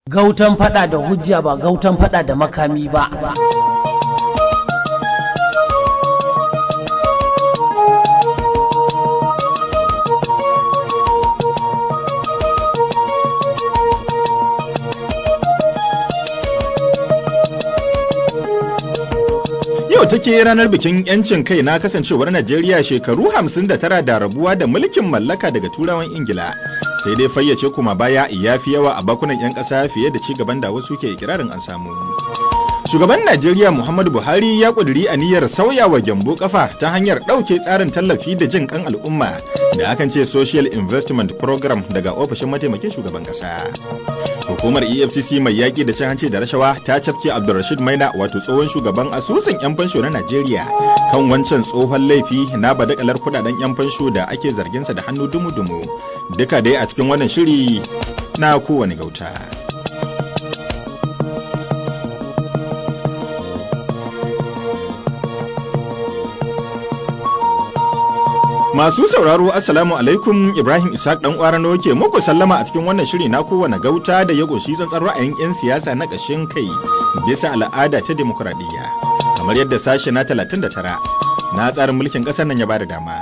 Gautan fada da hujja ba gautan fada da makami ba. Yau take ranar bikin 'yancin kai na kasancewar Najeriya shekaru 59 da rabuwa da mulkin mallaka daga turawan Ingila. Sai dai fayyace kuma baya ya fi yawa a bakunan 'yan ƙasa fiye da ci gaban da wasu ke ikirarin an samu. Shugaban Najeriya Muhammadu Buhari ya ƙuduri aniyar sauya wa gyambo kafa ta hanyar ɗauke tsarin tallafi da jin kan al'umma da akan ce Social Investment Program daga ofishin mataimakin shugaban ƙasa. Hukumar EFCC mai yaƙi da cin hanci da rashawa ta cafke Abdulrashid Maina wato tsohon shugaban asusun 'yan fansho na Najeriya kan wancan tsohon laifi na badakalar kudaden 'yan fansho da ake zarginsa da hannu dumu-dumu. Duka dai a cikin wannan shiri na kowane gauta. Masu sauraro Assalamu alaikum Ibrahim Isaac dan Kwarano ke muku sallama a cikin wannan shiri na kowane gauta da ya goshi tsantsar ra'ayin 'yan siyasa na ƙashin kai bisa al'ada ta demokuraɗiyya kamar yadda sashe na 39 na tsarin mulkin ƙasar nan ya bada dama.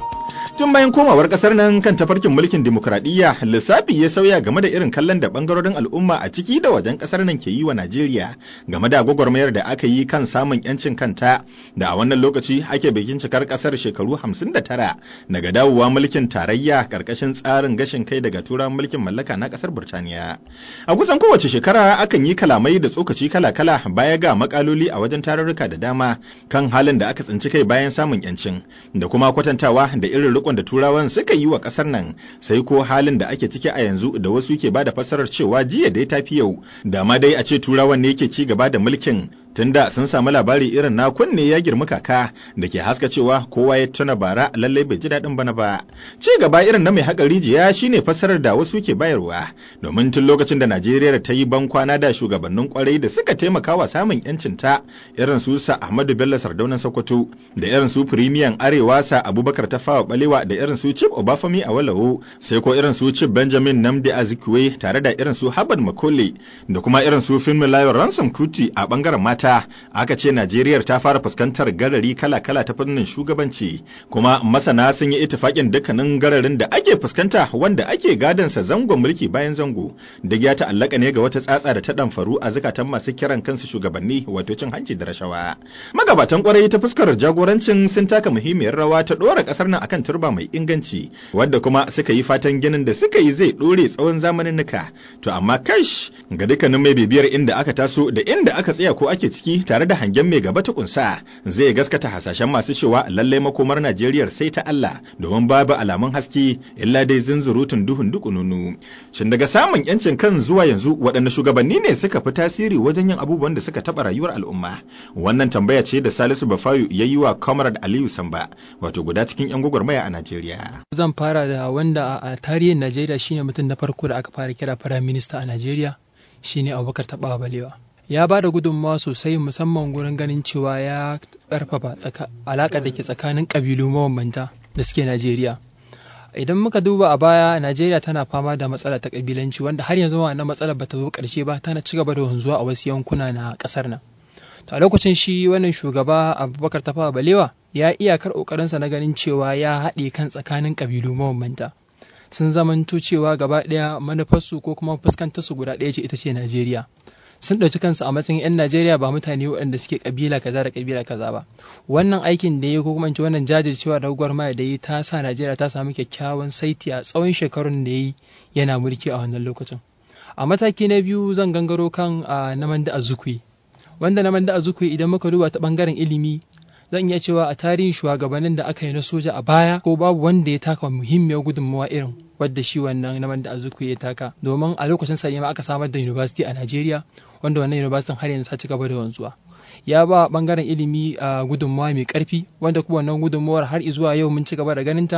Tun bayan komawar kasar nan kan tafarkin mulkin dimokuraɗiyya lissafi ya sauya game da irin kallon da bangarorin al'umma a ciki da wajen kasar nan ke yi wa Najeriya game da gwagwarmayar da aka yi kan samun yancin kanta da a wannan lokaci ake bikin cikar kasar shekaru 59 daga dawowa mulkin tarayya karkashin tsarin gashin kai daga turan mulkin mallaka na kasar Burtaniya. A kusan kowace shekara akan yi kalamai da tsokaci kala-kala baya ga makaloli a wajen tarurruka da dama kan halin da aka tsinci kai bayan samun yancin da kuma kwatantawa da irin rikon da turawan suka yi wa kasar nan sai ko halin da ake ciki a yanzu da wasu ke bada fassarar cewa jiya dai tafi yau da ma dai a ce turawan ne ke ci gaba da mulkin tunda sun samu labari irin na kunne ya girma kaka da ke haska cewa kowa ya tuna bara lallai bai ji daɗin bana ba ci gaba irin na mai haƙa rijiya shine fassarar da wasu ke bayarwa domin tun lokacin da najeriya ta yi ban kwana da shugabannin kwarai da suka taimaka wa samun yancin ta irin su sa ahmadu bello sardaunan sokoto da irin su firimiyan arewa sa abubakar tafawa balewa da irin su chip obafemi a walawo sai ko irin su chip benjamin namdi azikiwe tare da irin su habad makole da kuma irin su finmilayo ransom kuti a bangaren mata ta aka ce Najeriya ta fara fuskantar garari kala-kala ta fannin shugabanci kuma masana sun yi itifakin dukkanin gararin da ake fuskanta wanda ake gadansa zangon mulki bayan zango da ya ta'allaka ne ga wata tsatsa da ta damfaru a zukatan masu kiran kansu shugabanni wato cin hanci da rashawa magabatan kwarai ta fuskar jagorancin sun taka muhimmiyar rawa ta dora kasar nan akan turba mai inganci wadda kuma suka yi fatan ginin da suka yi zai dore tsawon zamanin nuka to amma kash ga dukkanin mai bibiyar inda aka taso da inda aka tsaya ko ake ciki tare da hangen mai gaba ta kunsa zai gaskata hasashen masu cewa lallai makomar Najeriya sai ta Allah domin babu alamun haske illa dai zunzurutun duhun dukununu. Shin daga samun yancin kan zuwa yanzu waɗanne shugabanni ne suka fi tasiri wajen yin abubuwan da suka taɓa rayuwar al'umma? Wannan tambaya ce da Salisu Bafayu ya yi wa Comrade Aliyu Samba wato guda cikin 'yan gwagwarmaya a Najeriya. Zan fara da wanda a tarihin Najeriya shine mutum na farko da aka fara kira Firayim Minista a Najeriya shine Abubakar Taɓawa Balewa. ya ba da gudunmawa sosai musamman gurin ganin cewa ya karfafa alaƙar da ke tsakanin ƙabilu mabambanta da suke Najeriya. Idan muka duba a baya Najeriya tana fama da matsala ta ƙabilanci wanda har yanzu wannan matsalar bata zo ƙarshe ba tana ci gaba da wanzuwa a wasu yankuna na ƙasar nan. To a lokacin shi wannan shugaba Abubakar Tafawa Balewa ya iyakar ƙoƙarinsa na ganin cewa ya haɗe kan tsakanin ƙabilu mabambanta. Sun zamanto cewa gaba ɗaya manufarsu ko kuma fuskantarsu guda ɗaya ce ita ce Najeriya. sun ɗauki kansu a matsayin 'yan Najeriya ba mutane waɗanda suke kabila kaza da kabila kaza ba. Wannan aikin da ya ko kuma wannan jajircewa da gwagwarmaya da ya ta sa Najeriya ta samu kyakkyawan saiti a tsawon shekarun da ya yi yana mulki a wannan lokacin. A mataki na biyu zan gangaro kan Namanda Azukwe. Wanda Namanda Azukwe idan muka duba ta ɓangaren ilimi zan iya cewa a tarihin shugabannin da aka yi na soja a baya ko babu wanda ya taka muhimmiyar gudunmawa irin wadda shi wannan naman da azuku ya taka domin a lokacin sa ma aka samar da university a Najeriya wanda wannan university har yanzu ta ci gaba da wanzuwa ya ba bangaren ilimi a gudunmawa mai karfi wanda kuma wannan gudunmawar har zuwa yau mun ci gaba da ganin ta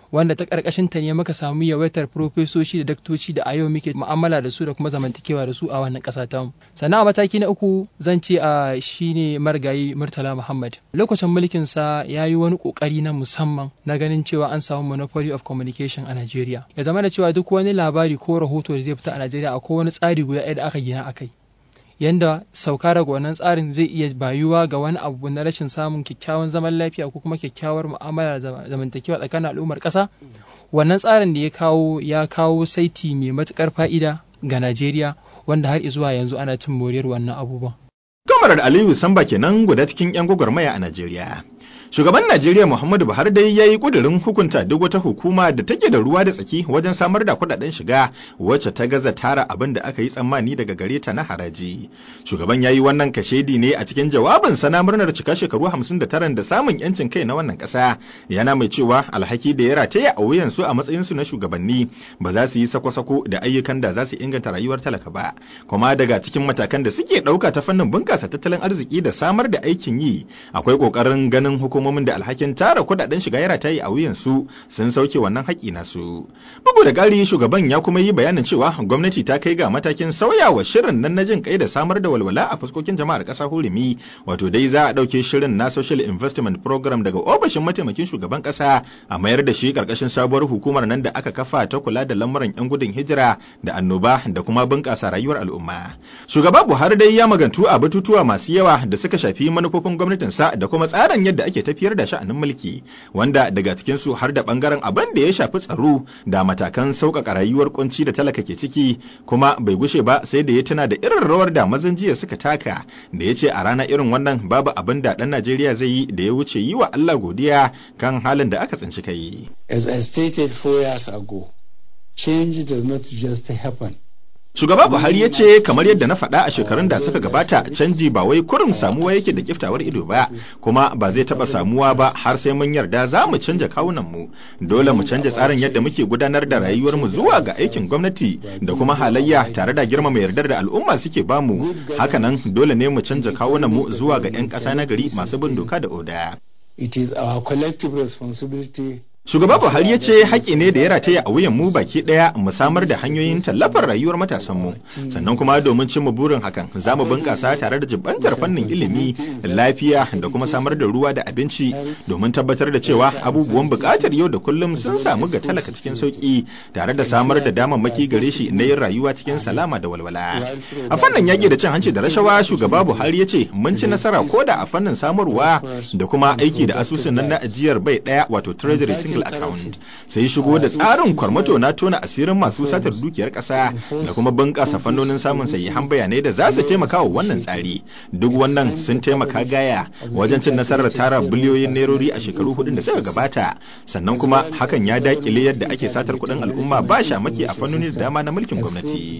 wanda ta karkashin ta ne muka samu yawaitar profesoshi da daktoci da a yau muke mu'amala da su da kuma zamantakewa da su a wannan ƙasa ta mu sannan a mataki na uku zan ce a shine marigayi murtala muhammad lokacin mulkin sa ya yi wani kokari na musamman na ganin cewa an samu monopoly of communication a Najeriya ya zama da cewa duk wani labari ko rahoto da zai fita a Najeriya akwai wani tsari guda ɗaya da aka gina akai yanda sauka daga wannan tsarin zai iya bayuwa ga wani abu na rashin samun kyakkyawan zaman lafiya ko kuma kyakkyawar mu'amala da zamantakewa tsakanin al'ummar ƙasa wannan tsarin da ya kawo ya kawo saiti mai matuƙar fa'ida ga Najeriya wanda har zuwa yanzu ana cin moriyar wannan abubuwan. Kamarar Aliyu Samba kenan guda cikin 'yan gwagwarmaya a Najeriya. Shugaban Najeriya Muhammadu Buhari dai ya yi ƙudurin hukunta duk wata hukuma da take da ruwa da tsaki wajen samar da kuɗaɗen shiga wacce ta gaza tara abin da aka yi tsammani daga gare ta na haraji. Shugaban ya yi wannan kashedi ne a cikin jawabinsa na murnar cika shekaru hamsin da taran da samun yancin kai na wannan ƙasa. Yana mai cewa alhaki da ya rataya a wuyansu a matsayinsu na shugabanni ba za su yi sako-sako da ayyukan da za su inganta rayuwar talaka ba. Kuma daga cikin matakan da suke ɗauka ta fannin bunƙasa tattalin arziki da samar da aikin yi akwai ƙoƙarin ganin hukumar hukumomin da alhakin tara kudaden shiga ya rataye a wuyansu sun sauke wannan haƙi nasu. Bugu da ƙari shugaban ya kuma yi bayanin cewa gwamnati ta kai ga matakin sauyawa shirin nan na jin kai da samar da walwala a fuskokin jama'ar ƙasa hurumi wato dai za a ɗauke shirin na social investment program daga ofishin mataimakin shugaban ƙasa a mayar da shi ƙarƙashin sabuwar hukumar nan da aka kafa ta kula da lamuran 'yan gudun hijira da annoba da kuma bunƙasa rayuwar al'umma. Shugaba Buhari dai ya magantu a batutuwa masu yawa da suka shafi manufofin gwamnatinsa da kuma tsarin yadda ake tafiyar da sha'anin mulki wanda daga cikinsu har da bangaren abin da ya shafi tsaro da matakan sauƙaƙa rayuwar kunci da talaka ke ciki kuma bai gushe ba sai da ya tuna da irin rawar da mazan jiya suka taka da ya ce a rana irin wannan babu abin da ɗan Najeriya zai yi da ya wuce yi wa Allah godiya kan halin da aka tsinci kai. As I stated four years ago, change does not just happen. Shugaba Buhari ya ce kamar yadda na faɗa a shekarun da suka gabata canji ba wai kurum samuwa yake da kiftawar ido ba kuma ba zai taɓa samuwa ba har sai mun yarda za mu canja kawunanmu dole mu canja tsarin yadda muke gudanar da rayuwarmu zuwa ga aikin gwamnati da kuma halayya tare da girmama yardar da al'umma suke bamu hakanan dole ne mu canja kawunanmu zuwa ga 'yan ƙasa na gari masu bin doka da oda. It is our collective responsibility Shugaba Buhari ya ce haƙƙi ne da ya rataya a wuyan mu baki ɗaya mu samar da hanyoyin tallafar rayuwar matasanmu sannan kuma domin cimma burin hakan za mu bunƙasa tare da jibantar fannin ilimi lafiya da kuma samar da ruwa da abinci domin tabbatar da cewa abubuwan buƙatar yau da kullum sun samu ga talaka cikin sauƙi tare da samar da damammaki gare shi na yin rayuwa cikin salama da walwala. A fannin yaƙi da cin hanci da rashawa shugaba Buhari ya ce mun ci nasara ko da a fannin samarwa da kuma aiki da asusun nan na ajiyar bai ɗaya wato treasury single single account sai shigo da tsarin kwarmato na tona asirin masu satar dukiyar ƙasa da kuma bunƙasa fannonin samun sayyihan bayanai da za su taimaka wa wannan tsari duk wannan sun taimaka gaya wajen cin nasarar tara biliyoyin nerori a shekaru hudun da suka gabata sannan kuma hakan ya dakile yadda ake satar kuɗin al'umma ba shamaki a fannoni da dama na mulkin gwamnati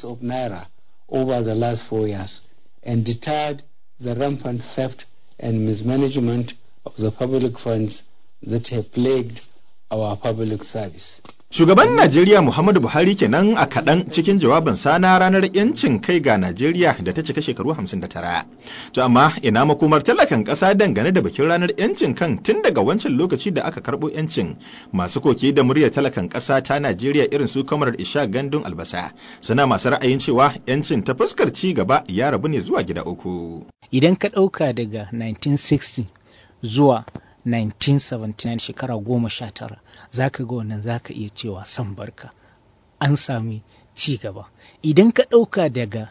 over the last four years and deterred the rampant theft and mismanagement of the public funds that have plagued our public service. Shugaban Najeriya Muhammadu Buhari kenan a kaɗan cikin jawabin na ranar 'yancin kai ga Najeriya da ta cika shekaru 59. To amma ina makomar talakan ƙasa dangane da bikin ranar 'yancin kan tun daga wancan lokaci da aka karɓo 'yancin masu koke da muryar talakan ƙasa ta Najeriya irin su kamar Isha Gandun Albasa suna masu ra'ayin cewa 'yancin ta fuskar ci gaba ya rabu ne zuwa gida uku. Idan ka ɗauka daga 1960 zuwa 1979 shekara goma sha tara za ka ga wannan za ka iya cewa san barka an sami ci gaba idan ka ɗauka daga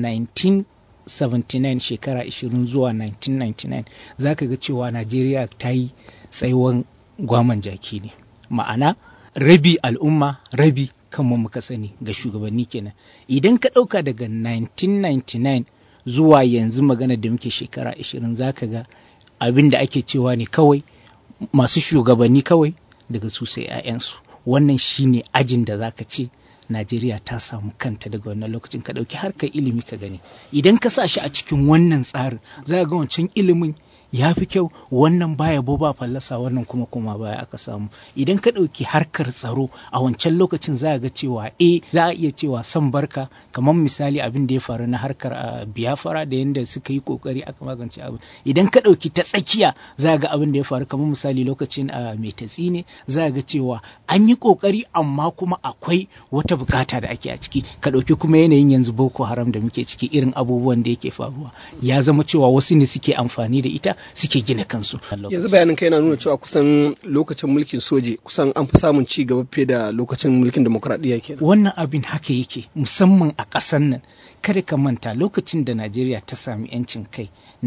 1979 shekara 20 zuwa 1999 za ka ga cewa najeriya ta yi tsayuwan gwaman jaki ne ma'ana rabi al'umma rabi kanmu muka sani ga shugabanni kenan idan ka ɗauka daga 1999 zuwa yanzu magana da muke shekara 20 za ka ga abin da ake cewa ne kawai masu shugabanni kawai daga su sai 'ya'yansu wannan shine ajin da zaka ce najeriya ta samu kanta daga wannan lokacin ka ɗauki harkar ilimi ka gani idan ka sa shi a cikin wannan tsarin za ga wancan ilimin ya fi kyau wannan baya bo ba fallasa wannan kuma kuma baya aka samu idan ka ɗauki harkar tsaro a wancan lokacin za a ga cewa e za a iya cewa son barka kamar misali abin da ya faru na harkar a biyafara da yadda suka yi kokari aka magance abin idan ka ɗauki ta tsakiya za a ga abin da ya faru kamar misali lokacin a mai tatsi ne za a ga cewa an yi kokari amma kuma akwai wata bukata da ake a ciki ka ɗauki kuma yanayin yanzu boko haram da muke ciki irin abubuwan da yake faruwa ya zama cewa wasu ne suke amfani da ita suke gina kansu yanzu bayanin kai na nuna cewa kusan lokacin mulkin soji kusan an fi samun ci gaba fiye da lokacin mulkin demokradiyya kenan wannan abin haka yake musamman a ƙasar nan kada ka manta lokacin da najeriya ta sami yancin kai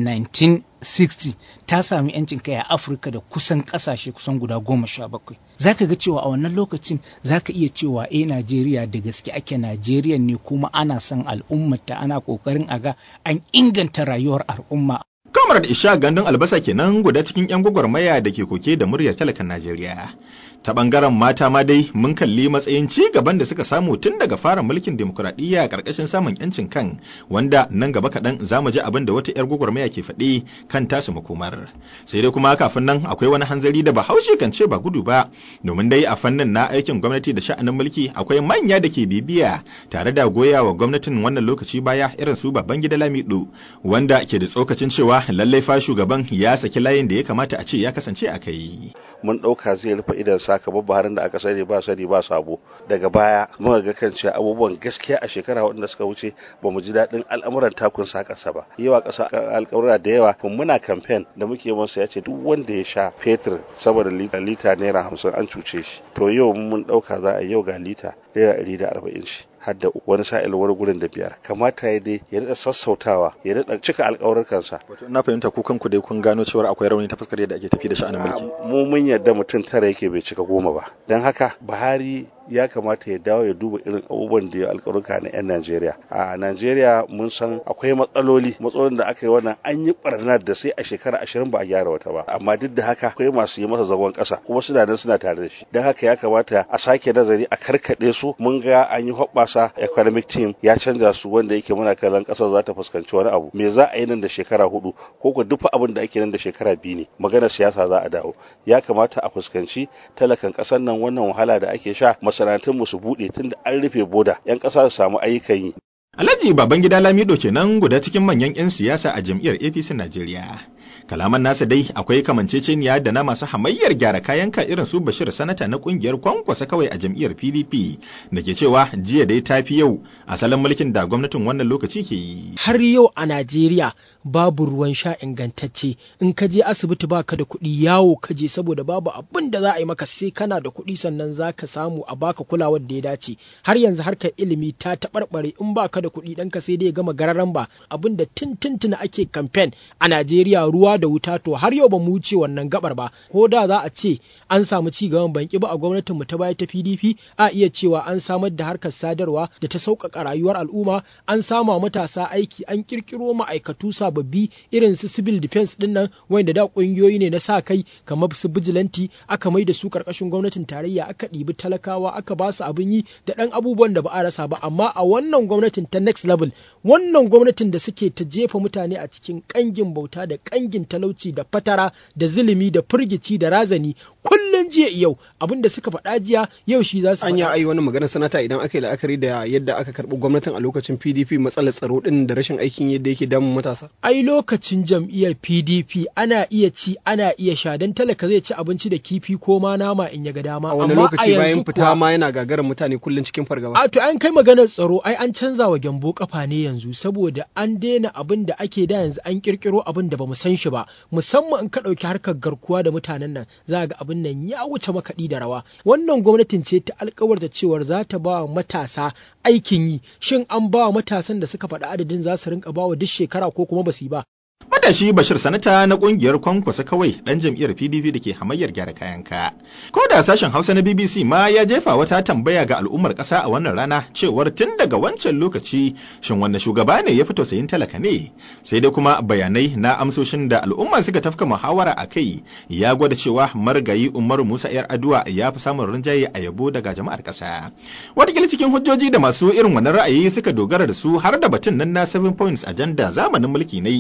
1960 ta sami yancin kai a afirka da kusan ƙasashe kusan guda goma sha bakwai za ka ga cewa a wannan lokacin za ka iya cewa eh najeriya da gaske ake najeriya ne kuma ana son al'ummata ana ƙoƙarin a ga an inganta rayuwar al'umma Kamar da Isha gandun albasa kenan guda cikin 'yan gwagwarmaya da ke koke da muryar talakan Najeriya. Ta bangaren mata ma dai mun kalli matsayin ci gaban da suka samu tun daga fara mulkin demokuraɗiyya a ƙarƙashin samun 'yancin kan wanda nan gaba kaɗan za mu ji abin da wata 'yar gwagwarmaya ke faɗi kan tasu makomar. Sai dai kuma kafin nan akwai wani hanzari da bahaushe kan ce ba gudu ba domin dai a fannin na aikin gwamnati da sha'anin mulki akwai manya da ke bibiya tare da goya wa gwamnatin wannan lokaci baya irin su baban gida lamido wanda ke da tsokacin cewa lallai fa shugaban ya saki layin da ya kamata a ce ya kasance a kai. Mun ɗauka zai rufe idan saka Buharin da aka sani ba sani ba sabo daga baya muka ga kan cewa abubuwan gaskiya a shekara waɗanda suka wuce ba mu ji daɗin al'amuran takun sa ƙasa ba. Yawa ƙasa alƙawura da yawa kun muna kamfen da muke masa ya ce duk wanda ya sha fetur saboda lita lita naira hamsin an cuce shi. To yau mun ɗauka za a yau ga lita naira ɗari da arba'in shi. har da wani sa'il wani gurin da biyar kamata ya dai ya daɗa sassautawa ya daɗa cika alƙawarin kansa wato ina fahimta ku kanku dai kun gano cewa akwai rauni ta fuskar yadda ake tafi da sha'anin mulki mu mun yarda mutum tara yake bai cika goma ba don haka Buhari ya kamata ya dawo ya duba irin abubuwan da ya alƙaruka na 'yan Najeriya. A Najeriya mun san akwai matsaloli, matsalolin da aka yi wannan an yi barnar da sai a shekara ashirin ba a gyara wata ba. Amma duk da haka akwai masu yi masa zagon ƙasa kuma suna nan suna tare da shi. Don haka ya kamata a sake nazari a karkaɗe su mun ga an yi hoɓɓasa economic team ya canza su wanda yake muna kallon ƙasar za ta fuskanci wani abu. Me za a yi nan da shekara hudu ko ko duk abin da ake nan da shekara biyu ne maganar siyasa za a dawo. Ya kamata a fuskanci talakan ƙasar nan wannan wahala da ake sha masana'antunmu su buɗe tun da an rufe boda 'yan ƙasa su samu ayyukan yi. Alhaji Babangida Lamido kenan guda cikin manyan 'yan siyasa a jam'iyyar APC Najeriya. Kalaman nasa dai akwai kamanceceniya da na masu hamayyar gyara kayan ka irin su Bashir Sanata na kungiyar kwankwasa kawai a jam'iyyar PDP da ke cewa jiya dai ta fi yau asalin mulkin da gwamnatin wannan lokaci ke yi. Har yau a Najeriya babu ruwan sha ingantacce in ka je asibiti baka da kuɗi yawo ka je saboda babu abin da za a yi maka sai kana da kuɗi sannan za ka samu a baka kulawar da ya dace har yanzu harkar ilimi ta taɓarɓare in baka da kuɗi ɗanka sai dai gama gararan ba abin da tun ake kamfen a Najeriya ruwa da wuta to har yau ba mu wuce wannan gabar ba ko da za a ce an samu ci gaban banki ba a gwamnatin mu ta baya ta PDP a iya cewa an samar da harkar sadarwa da ta sauƙaƙa rayuwar al'umma an sama matasa aiki an kirkiro ma'aikatu sababbi irin su civil defense din nan wanda da ƙungiyoyi ne na sa kai kamar su bijilanti aka mai da su ƙarƙashin gwamnatin tarayya aka ɗibi talakawa aka ba su abin yi da ɗan abubuwan da ba a rasa ba amma a wannan gwamnatin ta next level wannan gwamnatin da suke ta jefa mutane a cikin ƙangin bauta da ƙangin talauci da fatara da zulumi da firgici da razani kullum jiya yau abin da suka faɗa jiya yau shi za su anya ai wani magana sanata idan aka yi la'akari da yadda aka karɓi gwamnatin a lokacin PDP matsalar tsaro din da rashin aikin yadda yake damun matasa ai lokacin jam'iyyar PDP ana iya ci ana iya sha dan talaka zai ci abinci da kifi ko ma nama in ya ga dama a wani lokaci bayan fita ma yana gagarar mutane kullum cikin fargaba a to an kai maganar tsaro ai an canza wa gyambo kafa ne yanzu saboda an daina abin da ake da yanzu an kirkiro abin da bamu san shi ba musamman in ka ɗauki harkar garkuwa da mutanen nan za ga abin nan ya wuce makaɗi da rawa wannan gwamnatin ce ta alkawarta cewar za ta ba wa matasa aikin yi shin an ba wa matasan da suka faɗi adadin za su rinka ba wa duk shekara ko kuma ba su yi ba Matashi Bashir Sanata na kungiyar kwankwasa kawai ɗan jam'iyyar PDP da ke hamayyar gyara kayanka. Ko da sashen Hausa na BBC ma ya jefa wata tambaya ga al'ummar ƙasa a wannan rana cewar tun daga wancan lokaci shin wanne shugaba ne ya fi tausayin talaka ne? Sai dai kuma bayanai na amsoshin da al'umma suka tafka muhawara a kai ya gwada cewa marigayi Umaru Musa ‘yar Aduwa ya fi samun rinjaye a yabo daga jama'ar ƙasa. Wataƙila cikin hujjoji da masu irin wannan ra'ayi suka dogara da su har da batun nan na 7 points agenda zamanin mulki ne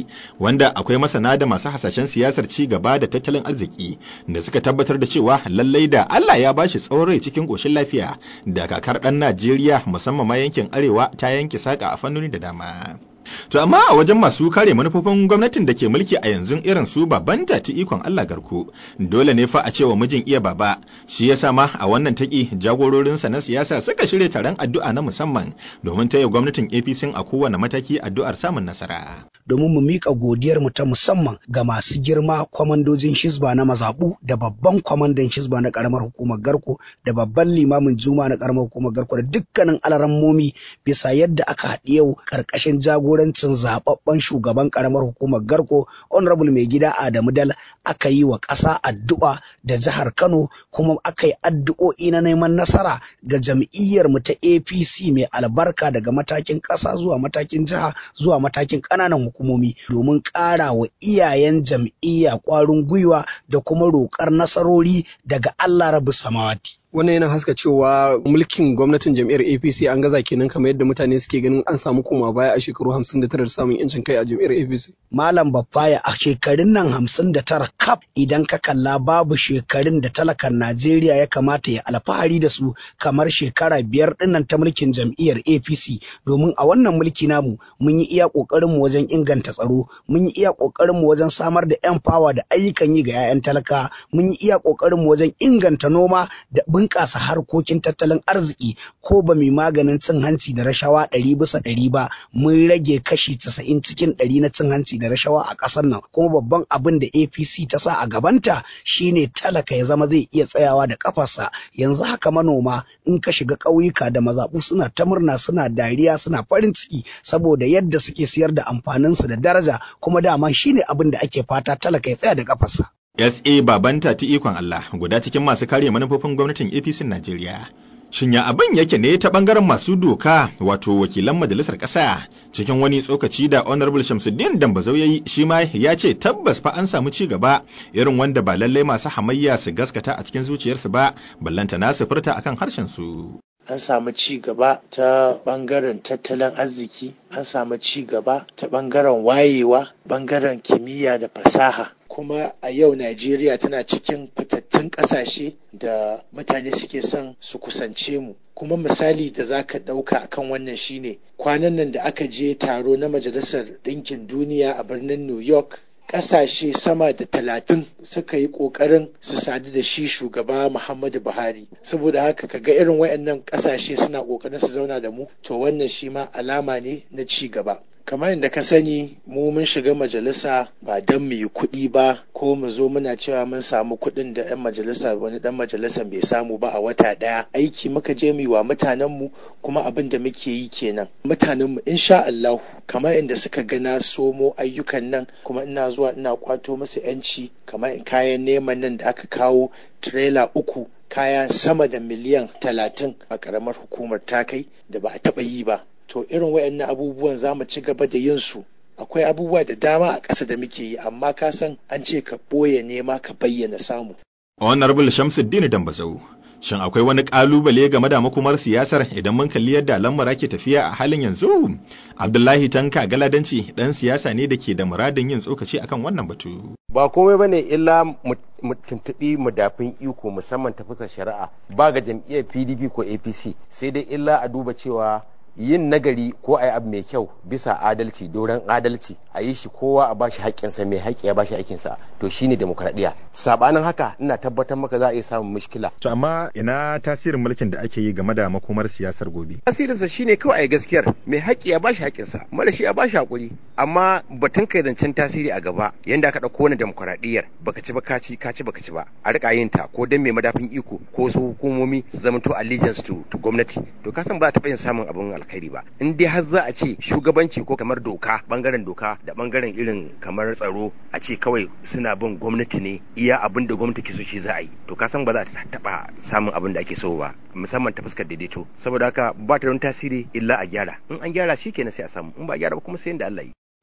wanda akwai masana da masu hasashen siyasar ci gaba da tattalin arziki da suka tabbatar da cewa lallai da Allah ya bashi tsawon rai cikin ƙoshin lafiya da kakar ɗan Najeriya musamman ma yankin arewa ta yanke saƙa a fannoni da dama. To amma a wajen masu kare manufofin gwamnatin da ke mulki a yanzu irin su baban ta ikon Allah garku dole ne fa a cewa mijin iya baba shi ya ma a wannan taki jagororinsa na siyasa suka shirya taron addu'a na musamman domin taya gwamnatin APC a kowane mataki addu'ar samun nasara. Domin mu miƙa godiyar mu ta musamman ga masu girma kwamandojin Hizba na mazaɓu da babban kwamandan Hizba na ƙaramar hukumar Garko da babban limamin Juma na ƙaramar hukumar Garko da dukkanin alarammomi bisa yadda aka haɗi yau ƙarƙashin jagor jagorancin zababben shugaban karamar hukumar garko honorable mai gida adamu dal aka yi wa ƙasa addu'a da jihar kano kuma aka yi addu'o'i na neman nasara ga jam'iyyar mu ta apc mai albarka daga matakin ƙasa zuwa matakin jiha zuwa matakin ƙananan hukumomi domin ƙara wa iyayen jam'iyya ƙwarin gwiwa da kuma roƙar nasarori daga allah rabu samawati wannan yana haska cewa mulkin gwamnatin jam'iyyar apc an gaza kenan kamar yadda mutane suke ganin an samu koma baya a shekaru 59 da samun yancin kai a jam'iyyar apc malam baffaya a shekarun nan 59 kaf idan ka kalla babu shekarun da talakan najeriya ya kamata ya alfahari da su kamar shekara biyar dinnan ta mulkin jam'iyyar apc domin a wannan mulki namu mun yi iya kokarin mu wajen inganta tsaro mun yi iya kokarin mu wajen samar da yan fawa da ayyukan yi ga 'ya'yan talaka mun yi iya kokarin mu wajen inganta noma da bunƙasa harkokin tattalin arziki ko ba mai maganin cin hanci da rashawa ɗari bisa ɗari ba mun rage kashi casa'in cikin ɗari na cin hanci da rashawa a ƙasar nan kuma babban abin da apc ta sa a gabanta shine talaka ya zama zai iya tsayawa da ƙafarsa yanzu haka manoma in ka shiga ƙauyuka da mazaɓu suna ta murna suna dariya suna farin ciki saboda yadda suke siyar da amfaninsu da daraja kuma dama shine abin da ake fata talaka ya tsaya da ƙafarsa. SA babanta ta ikon Allah guda cikin masu kare manufofin gwamnatin APC Najeriya. Shin ya abin yake ne ta bangaren masu doka wato wakilan majalisar ƙasa cikin wani tsokaci da Honorable Shamsuddin Dambazau yayi shi ma ya ce tabbas fa an samu ci gaba irin wanda ba lallai masu hamayya su gaskata a cikin zuciyarsu ba ballanta na su furta akan harshen su. an samu ci gaba ta bangaren tattalin arziki an samu ci gaba ta bangaren wayewa bangaren kimiyya da fasaha kuma a yau najeriya tana cikin fitattun ƙasashe da mutane suke son su kusance mu kuma misali da za ka ɗauka akan wannan shine kwanan nan da aka je taro na majalisar ɗinkin duniya a birnin new york ƙasashe sama da talatin suka yi ƙoƙarin su sadu da shi shugaba Muhammadu Buhari saboda haka kaga irin wayannan ƙasashe suna ƙoƙarin su zauna da mu to wannan shi ma alama ne na ci gaba kamar yadda ka sani mu mun shiga majalisa ba don mu yi kuɗi ba ko mu zo muna cewa mun samu kuɗin da 'yan majalisa wani ɗan majalisa bai samu ba a wata ɗaya aiki muka je mu wa mutanenmu kuma abin da muke yi kenan mutanenmu insha Allah kamar inda suka ga na somo ayyukan nan kuma ina zuwa ina kwato musu 'yanci kamar kayan neman nan da aka kawo tirela uku kaya sama da miliyan talatin a ƙaramar hukumar takai da ba a taɓa yi ba to irin wayannan abubuwan za mu ci gaba da yin su akwai abubuwa da dama a ƙasa da muke yi amma ka san an ce ka ɓoye nema ka bayyana samu. Honorable Shamsuddin Dambazau Shin akwai wani ƙalubale game da makomar siyasar idan mun kalli yadda lamura ke tafiya a halin yanzu? Abdullahi Tanka Galadanci ɗan siyasa ne da ke da muradin yin tsokaci akan wannan batu. Ba komai bane illa mu tuntuɓi mudafin iko musamman ta fuskar shari'a ba ga jam'iyyar PDP ko APC sai dai illa a duba cewa yin nagari ko a yi abu mai kyau bisa adalci doron adalci a yi shi kowa a bashi haƙƙinsa mai haƙƙi ya bashi aikinsa to shine demokradiyya sabanin haka ina tabbatar maka za a iya samun mushkila To amma ina tasirin mulkin da ake yi game da makomar siyasar gobe? tasirinsa shine kawai a yi gaskiyar mai haƙƙi ya bashi haƙƙinsa mara shi ya bashi haƙuri amma batun kai zancen tasiri a gaba yanda aka ɗauko wani demokradiyyar baka ci ba ka ci ka ci baka ci ba a riƙa yin ta ko dan mai madafin iko ko su hukumomi su zama to allegiance to, to gwamnati to ka san ba taɓa yin samun abin alkhairi ba in dai har za a ce shugabanci ko kamar doka bangaren doka da bangaren irin kamar tsaro a ce kawai suna bin gwamnati ne iya abin da gwamnati ke so shi za a yi to ka san ba za ta taɓa samun abin da ake so ba musamman ta fuskar daidaito saboda haka ba ta don tasiri illa a gyara in an gyara shi kenan sai a samu in ba a gyara ba kuma sai da Allah yi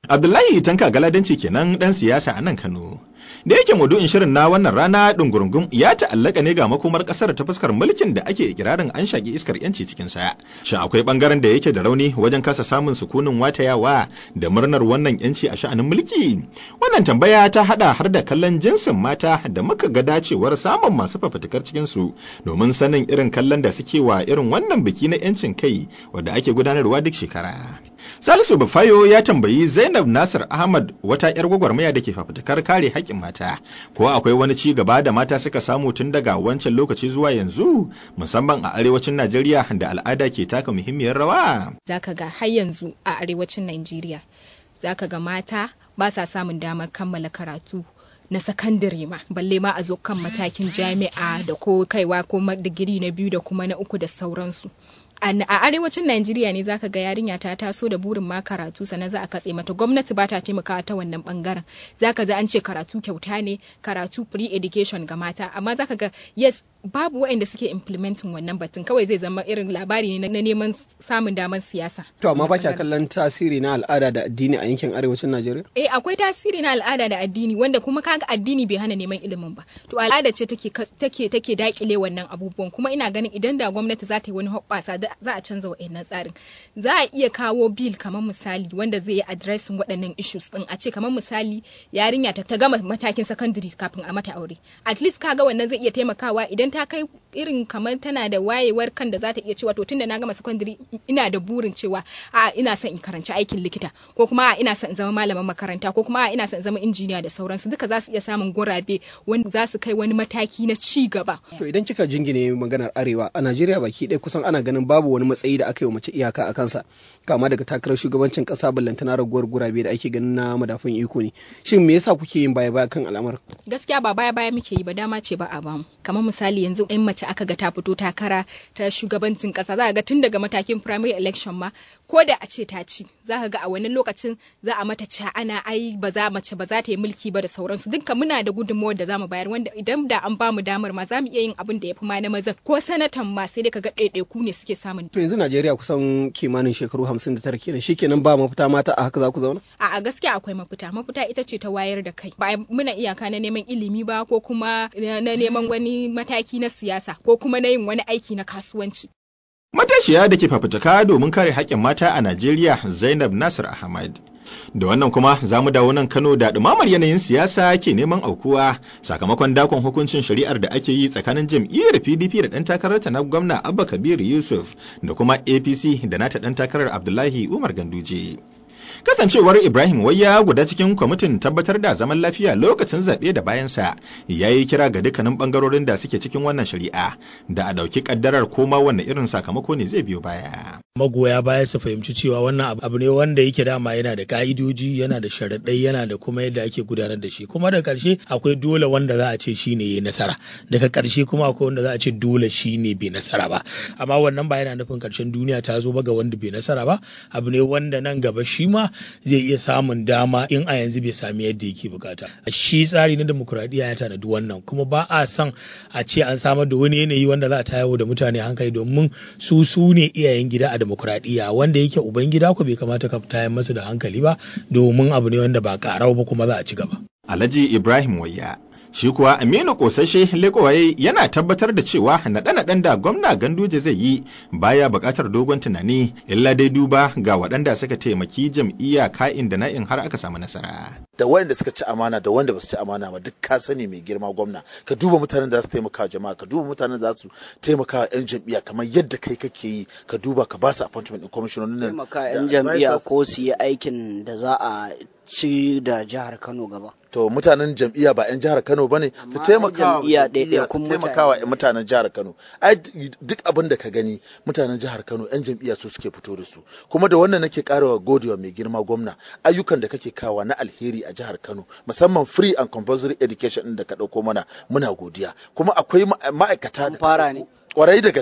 Abdullahi Tanka Galadanci kenan ɗan siyasa a nan Kano. Da yake maudu'in shirin na wannan rana ɗungurungum ya ta'allaka ne ga makomar ƙasar ta fuskar mulkin da ake ikirarin an shaƙi iskar yanci cikin sa. Shin akwai ɓangaren da yake da rauni wajen kasa samun sukunin watayawa da murnar wannan yanci a sha'anin mulki? Wannan tambaya ta haɗa har da kallon jinsin mata da muka ga dacewar samun masu fafutukar cikin su domin sanin irin kallon da suke wa irin wannan biki na yancin kai wanda ake gudanarwa duk shekara. Salisu Bafayo ya tambayi Zainab Nasir Ahmad wata 'yar gwagwarmaya da ke fafutukar kare haƙƙin mata, ko akwai wani ci gaba da mata suka samu tun daga wancan lokaci zuwa yanzu, musamman a arewacin Najeriya da al'ada ke taka muhimmiyar rawa. Zaka ga har yanzu a arewacin Najeriya, zaka ga mata ba sa samun damar kammala karatu. na sakandare ma balle ma a zo kan matakin jami'a da ko kaiwa ko digiri na biyu da kuma na uku da sauransu a arewacin Najeriya ne zaka ga yarinya ta taso da burin ma karatu sannan za a katse mata gwamnati ba ta taimakawa ta wannan bangaren zaka ji an ce karatu kyauta ne karatu free education ga mata amma zaka ga yes babu waɗanda suke implementing wannan batun kawai zai zama irin labari ne na neman samun damar siyasa. To amma ba kya kallon tasiri na al'ada da addini a yankin arewacin Najeriya? Eh akwai tasiri na al'ada da addini wanda kuma kaga addini bai hana neman ilimin ba. To al'ada ce take take take dakile wannan abubuwan kuma ina ganin idan da gwamnati za ta yi wani hoɓɓasa za a canza wa'annan tsarin. Za a iya kawo bill kamar misali wanda zai yi addressing waɗannan issues din a ce kamar misali yarinya ta gama matakin secondary kafin a mata aure. At least kaga wannan zai iya taimakawa idan ta kai irin kamar tana da wayewar kan da za ta iya cewa to tunda na gama secondary ina da burin cewa a ina son in karanci aikin likita ko kuma a ina son in zama malamin makaranta ko kuma a ina son in zama injiniya da sauransu duka za su iya samun gurabe wanda za su kai wani mataki na ci gaba. To idan kika jingine maganar arewa a Najeriya baki ɗaya kusan ana ganin babu wani matsayi da aka yi wa mace iyaka a kansa kama daga takarar shugabancin ƙasa ballantana raguwar gurabe da ake ganin na madafun iko ne. Shin me yasa kuke yin baya baya kan al'amarin? Gaskiya ba baya baya muke yi ba dama ce ba a bamu. Kamar misali yanzu in mace aka ga ta fito takara ta shugabancin kasa za ga tun daga matakin primary election ma ko da a ce ta ci za ka ga a wani lokacin za a mata ca ana ai ba za mace ba za ta yi mulki ba da sauransu dukkan muna da gudunmawar da za mu bayar wanda idan da an bamu damar ma za mu iya yin abin da ya fi ma na mazan ko sanatan ma sai dai ka ga ɗaiɗaiku ne suke samun. To yanzu Najeriya kusan kimanin shekaru hamsin da tara kenan shikenan ba mafita mata a haka za ku zauna? A gaskiya akwai mafita mafita ita ce ta wayar da kai ba muna iyaka na neman ilimi ba ko kuma na neman wani mataki na siyasa ko kuma na yin wani aiki na kasuwanci. Matashiya da ke fafutuka domin kare haƙƙin mata a Najeriya Zainab Nasir Ahmad. Da wannan kuma za mu dawo nan Kano da ɗumamar yanayin siyasa ke neman aukuwa sakamakon dakon hukuncin shari'ar da ake yi tsakanin jam'iyyar PDP da ɗan takararta na gwamna Abba Kabir Yusuf da kuma APC da nata ɗan takarar Abdullahi Umar Ganduje. kasancewar ibrahim wayya guda cikin kwamitin tabbatar da zaman lafiya lokacin zaɓe da bayansa ya yi kira ga dukkanin ɓangarorin da suke cikin wannan shari'a da a ɗauki ƙaddarar koma wanne irin sakamako ne zai biyo baya magoya baya su fahimci cewa wannan abu ne wanda yake dama yana da ka'idoji yana da sharaɗai yana da kuma yadda ake gudanar da shi kuma da ƙarshe akwai dole wanda za a ce shi ne ya nasara daga ƙarshe kuma akwai wanda za a ce dole shi ne bai nasara ba amma wannan ba yana nufin ƙarshen duniya ta zo ba ga wanda bai nasara ba abu ne wanda nan gaba shi ma zai iya samun dama in a yanzu bai sami yadda yake bukata shi tsari na demokuraɗiyya ya tanadi wannan kuma ba a son a ce an samar da wani yanayi wanda za a tayo da mutane hankali domin su su ne iyayen gida a demokuraɗiyya wanda yake uban gida ko bai kamata ka tayar masa da hankali ba domin abu ne wanda ba karau ba kuma za a ci gaba alhaji ibrahim wayya shi kuwa aminu kosashe lekowaye yana tabbatar da cewa naɗe-naɗen da gwamna ganduje zai yi baya buƙatar dogon tunani illa dai duba ga waɗanda suka taimaki jam'iyya ka'in da na'in har aka samu nasara da wanda suka ci amana da wanda ba su ci amana ba duk ka sani mai girma gwamna ka duba mutanen da za su taimaka jama'a ka duba mutanen da za su taimaka yan jam'iyya kamar yadda kai kake yi ka duba ka ba su appointment din commissioner nan taimaka yan jam'iyya ko su yi aikin da za a ci da jihar Kano gaba to mutanen jam'iyya ba 'yan jihar Kano bane su taimaka taimakawa mutanen jihar Kano ai duk abin da ka gani mutanen jihar Kano 'yan jam'iyya su suke fito da su kuma da wannan nake karawa godewa mai girma gwamna ayyukan da kake kawa na alheri a jihar Kano musamman free and compulsory education din da ka dauko mana muna godiya kuma akwai ma'aikata fara ne kwarai da gaske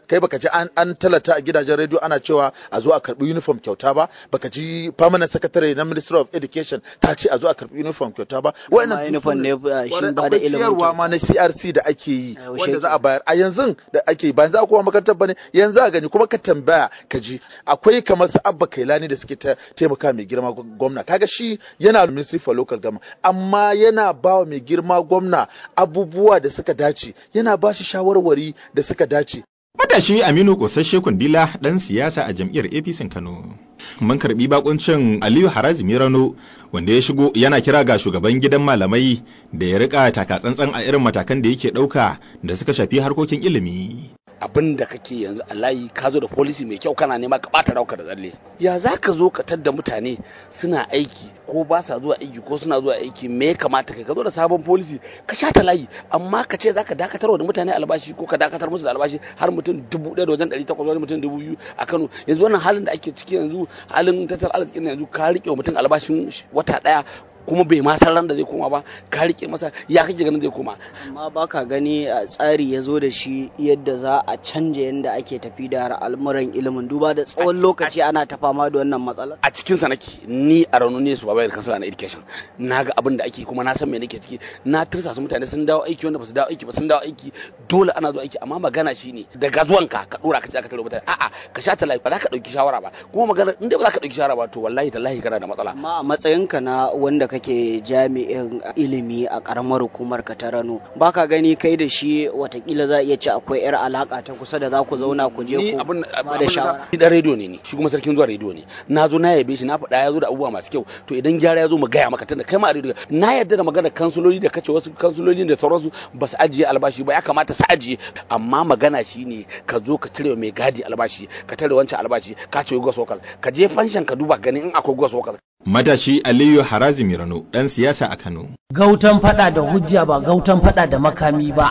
kai baka ji an, an talata a gidajen rediyo ana cewa a zo a karbi uniform kyauta ba baka ji permanent secretary na ministry of education ta ce a zo a karbi uniform kyauta ba Wannan uniform ne shi ba da ilimin ciyarwa ma na CRC da ake yi wanda za a bayar a yanzu da ake yi ba yanzu a kuma makarantar bane yanzu a gani kuma ka tambaya ka ji akwai kamar su abba kailani da suke taimaka mai girma gwamna kaga shi yana ministry for local government amma yana ba wa mai girma gwamna abubuwa da suka dace yana ba shi shawarwari da suka dace Matashi Aminu Kosasshe Kundila ɗan siyasa a jam'iyyar APC Kano. Mun karɓi bakuncin Aliyu Harazimi Rano wanda ya shigo yana kira ga shugaban gidan malamai da ya rika takatsantsan a irin matakan da yake ɗauka da suka shafi harkokin ilimi. abin da kake yanzu a layi ka zo da policy mai kyau kana nema ka bata rauka da tsalle ya za ka zo ka tadda mutane suna aiki ko ba sa zuwa aiki ko suna zuwa aiki me ya kamata kai ka zo da sabon policy ka sha ta layi amma ka ce za ka dakatar da mutane albashi ko ka dakatar musu da albashi har mutum dubu ɗaya da wajen ɗari takwas wani mutum dubu biyu a Kano yanzu wannan halin da ake ciki yanzu halin tattalin arzikin yanzu ka riƙe wa mutum albashin wata ɗaya kuma bai ma san ran da zai koma ba ka rike masa ya kake ganin zai koma amma baka gani a tsari ya zo da shi yadda za a canja yadda ake tafi da al'amuran ilimin duba da tsawon lokaci ana ta fama da wannan matsalar a cikin sa nake ni a raunu ne su babayar kansala na education na ga abin da ake kuma na san me nake ciki na tirsa su mutane sun dawo aiki wanda ba su dawo aiki ba sun dawo aiki dole ana zuwa aiki amma magana shine daga zuwanka ka dora ka ce aka tare mutane a'a ka sha ta ba za ka dauki shawara ba kuma magana in dai ba za ka dauki shawara ba to wallahi tallahi kana da matsala amma a matsayinka na wanda kake jami'in ilimi a karamar hukumar ka ta Rano baka gani kai da shi watakila za iya ci akwai yar alaka ta kusa da za ku zauna ku je ku ba da shawara ni dan rediyo ne ni shi kuma sarkin zuwa rediyo ne na zo na yabe shi na faɗa ya zo da abubuwa masu kyau to idan gyara ya zo mu gaya maka tunda kai ma a rediyo na yarda da magana kansuloli da kace wasu kansuloli da sauransu ba su ajiye albashi ba ya kamata su ajiye amma magana shine ka zo ka cire mai gadi albashi ka tare wancan albashi ka ce gwas wakas ka je fanshan ka duba ganin in akwai gwas wakas Matashi Aliyu Harazimi Rano ɗan siyasa a Kano. Gautan fada da hujja ba gautan fada da makami ba.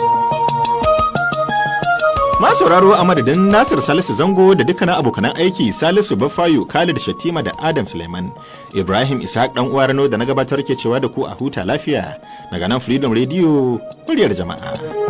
Ma sauraro a madadin Nasir Salisu Zango da dukkanin abokanan aiki Salisu Bafayo, Khalid Shatima da Adam Suleiman. Ibrahim Ishaq dan uwa Rano da na gabatar ke cewa da ku a huta lafiya daga nan Freedom Radio, muryar jama'a.